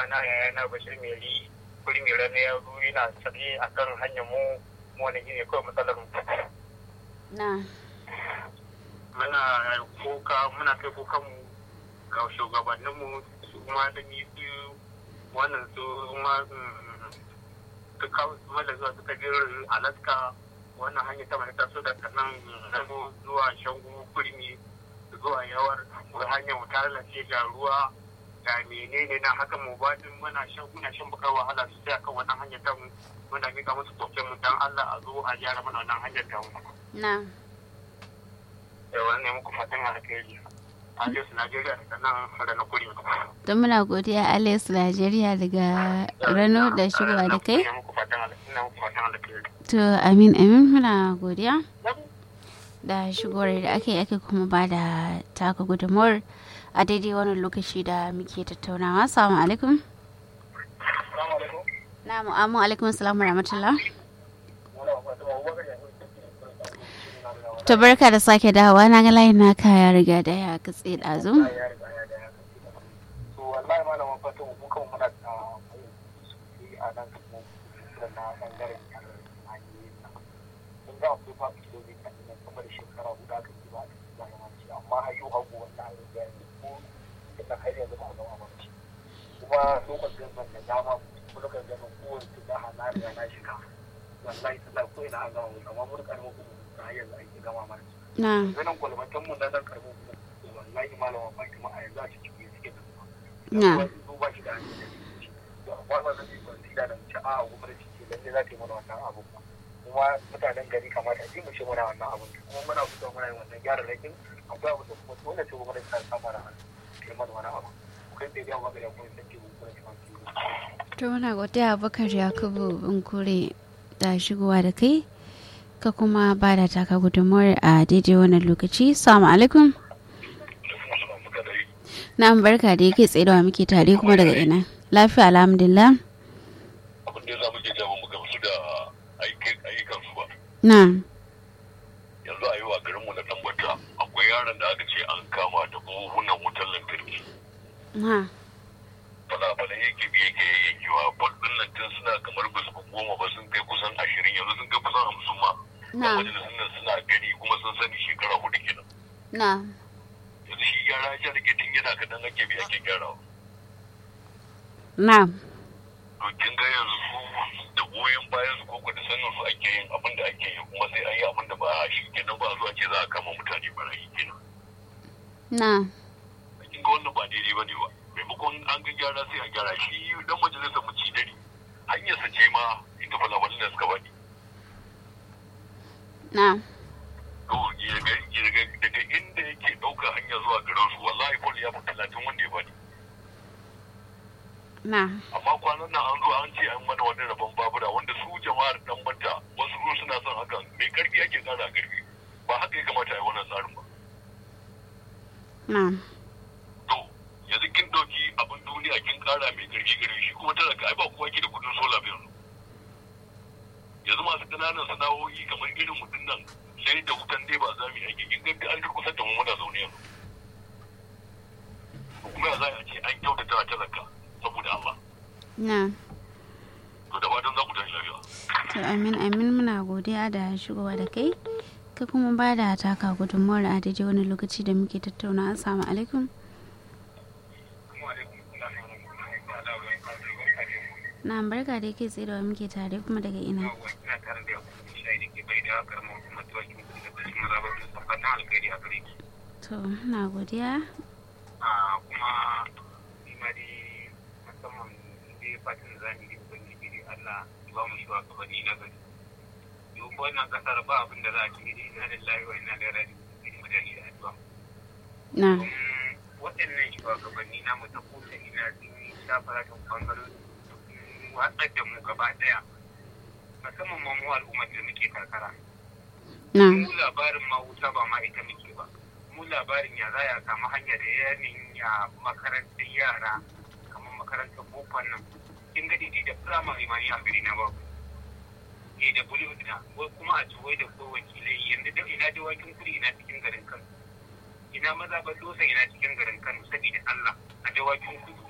na yaya na bashir meri kuri mai rana ya zo yana tsaye a kan hanyar mu mu wani gine kawai matsalar mu na muna koka muna kai kokan mu ga shugabannin mu su ma da ni su wannan su ma su kawo su ma da zuwa suka je alaska wannan hanyar ta mai taso da kanan rano zuwa shangu kurmi zuwa yawar hanyar mu ta lalace ga ruwa ga menene na haka mu ba din muna shan muna shan bakar wahala su sai akan wannan hanyar ta mu muna mika musu koken mu dan Allah a zo a gyara mana wannan hanyar ta mu na yawa ne muku fatan alheri Aliyu Najeriya da nan Rana Kuri. don muna godiya alex nigeria daga rano da shigowa da kai Ina muku fatan alheri. Ina muku fatan alheri. to amin amin muna godiya da shigowar da ake ake kuma ba da taka gudunmuwar a daidai wannan lokaci da muke tattaunawa salamu alaikum Assalamu alaikum. na mu'amu alaikum assalamu rahmatullah Muna fatan Abubakar ya zo to barka da sake dawowa na ga layin naka ya riga da ya katse ɗazu ya riga ya da ya to wallahi malama fatan mu kan muna da yi a nan kuma da na bangaren hanyoyin nan sun ga akwai ba kilomita ne kamar shekara guda ka ji ba da yawanci amma har yau hagu wannan hanyar ya yi ko ina har yanzu ba a gama ba ce kuma lokacin ban da dama ko lokacin da kowace da hana da na shiga wallahi sallah ko ina an gama mu amma mun karɓi kuma har yanzu ake gama mana na ganin kwalbatan mu na nan karbo wallahi malama Fatima a yanzu a cikin suke da na su ba shi da hanyar da to amma ba zan yi consider da mace a gwamnati ce lalle za ta yi mana wannan abu ba kuma mutanen gari kamata a mu ce mana wannan abu kuma muna fito muna yin wannan gyara rakin akwai abu da kuma dole ce gwamnati ta sa mana kai mana wani abu kai da yawa ga kuma sai ke gwamnati ma ke to muna godiya abubakar yakubu kure da shigowa da kai ka kuma ba da taka gudunmuwar a daidai wannan lokaci salamu alaikum na barka da yake tsaye da muke tare kuma daga ina lafiya alhamdulillah abin da ya samu ke jama mu gamsu da ayyukan su ba na yanzu a yi wa garinmu na tambata akwai yaron da aka ce an kama da buhunan wutar lantarki ha fala-fala yake biye ke yankewa bol din nan tun suna kamar ba su goma ba sun kai kusan ashirin yanzu sun kai kusan hamsin ma na majalisun nan suna gani kuma sun sani shekara hudu kenan na yanzu shi gyara ya rike tun yana kaɗan ake bi ake gyarawa na to kin ga yanzu su da goyon bayan su koko da sanin su ake yin abin da ake yi kuma sai an yi abin da ba a shi kenan ba a zuwa ce za a kama mutane barayi kenan na kin ga wannan ba daidai ba ne ba maimakon an ga gyara sai a gyara shi dan majalisar mu ci dare hanyar sa ce ma inda falabalin da suka bani na to daga daga inda yake ɗauka hanya zuwa garin su wallahi fol ya fi talatin wanda ya bani na amma kwanan nan an zo an ce an mana wani rabon babura wanda su jama'ar dan bata wasu su suna son hakan mai karfi ake kara karfi ba haka ya kamata a yi wannan tsarin ba na to yanzu kin dauki abin duniya kin kara mai karfi karfi shi kuma talaka ai ba kowa ke da kudin sola ba yanzu yanzu masu ƙananan sana'o'i kamar irin mutum nan sai da wutan dai ba za mu yi aiki kin ga an kusa da mu muna zaune yanzu kuma ya za a ce an kyautata a talaka saboda Allah na to da fatan za ku tashi lafiya to amin amin muna godiya da shigowa da kai ka kuma ba da taka gudunmuwar a daidai wani lokaci da muke tattauna assalamu alaikum na barka da yake tsaye da wa muke tare kuma daga ina ina tare da yakubu shayi da ke bai da karamar hukumar tuwakin kudu da kashin mazabar da fatan alkhairi a gare ki to na godiya a kuma ni ma dai musamman dai fatan za mu yi ubangiji dai Allah ya ba mu shugabanni na gari yau ko wannan kasar ba abin da za a ci dai ina lillahi wa ina ilaihi raji'un mutane da addu'a na domin waɗannan shugabanni na mu ta kusa ina sun yi shafaratin bangarori sun watsar da mu gaba ɗaya musamman ma mu al'ummar da muke karkara na mu labarin ma wuta ba ma ita muke ba mu labarin ya za ya samu hanya da yanin ya makarantar yara kamar makarantar bokon nan kin ga daidai da firamare ma ni a gari na babu ke da bulu da wai kuma a ciwai da ko wakilai yanzu da ina da wakin kuri ina cikin garin kano ina maza ba dosa ina cikin garin kano saboda allah a dawakin kudu